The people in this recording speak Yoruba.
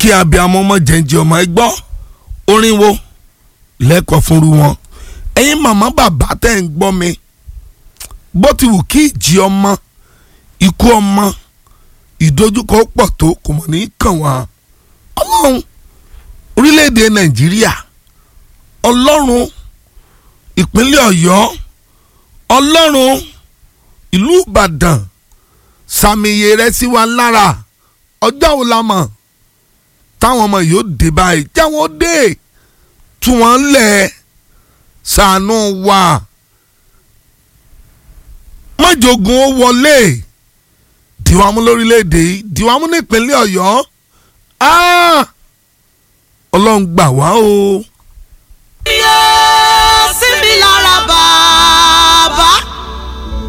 kí abiyamọ ọmọ jẹ́njẹ́ ọmọ ẹ gbọ́ orin wo lẹ́kọ̀ọ́ fúnru wọn ẹ̀yin màmá bàbá tẹ̀ ń gbọ́ mi bó ti wù kí ìjì ọmọ ikú ọmọ ìdojúkọ pọ̀ tó kò mọ̀ ní kàn wá ọlọ́run orílẹ̀-èdè nàìjíríà ọlọ́run ìpínlẹ̀ ọ̀yọ́ ọlọ́run ìlú ìbàdàn sàmìyẹ rẹ sí wa lára ọjọ́ wo la mọ̀ táwọn ọmọ yóò dé báyìí jáwọn dé tú wọn lẹ̀ ṣàánú wa mọ́jọ̀gùn ó wọlé dìwámú lórílẹ̀‐èdè yìí dìwámú nípínlẹ̀ ọ̀yọ́ ọlọ́run gbà wá o